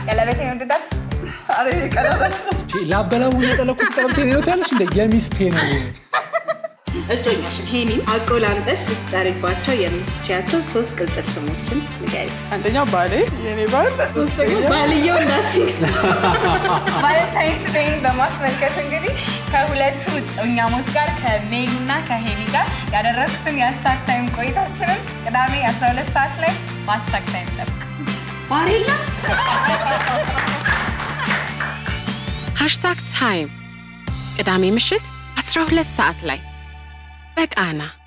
ቀለበቴን የወደዳችሁ? አረ ቀለበት ላበላው የጠለኩት ቀለብቴ ነው ትያለሽ እንደ የሚስቴ ነው እጮኛሽን ሄኒን አቆላምጠሽ ልትጠሪባቸው የምትችያቸው ሶስት ቅጽል ስሞችን ንገሪ። አንደኛው ባሌ የኔ ባል፣ ሶስተኛው ባልየው እናት ቫለንታይንስ ዴይን በማስመልከት እንግዲህ ከሁለቱ እጮኛሞች ጋር ከሜሉ እና ከሄኒ ጋር ያደረግኩትን የሀሽታግ ታይም ቆይታችንን ቅዳሜ 12 ሰዓት ላይ በሀሽታግ ታይም ጠብቅ። ባሬላ ሃሽታግ ታይም ቅዳሜ ምሽት 12 ሰዓት ላይ በቃና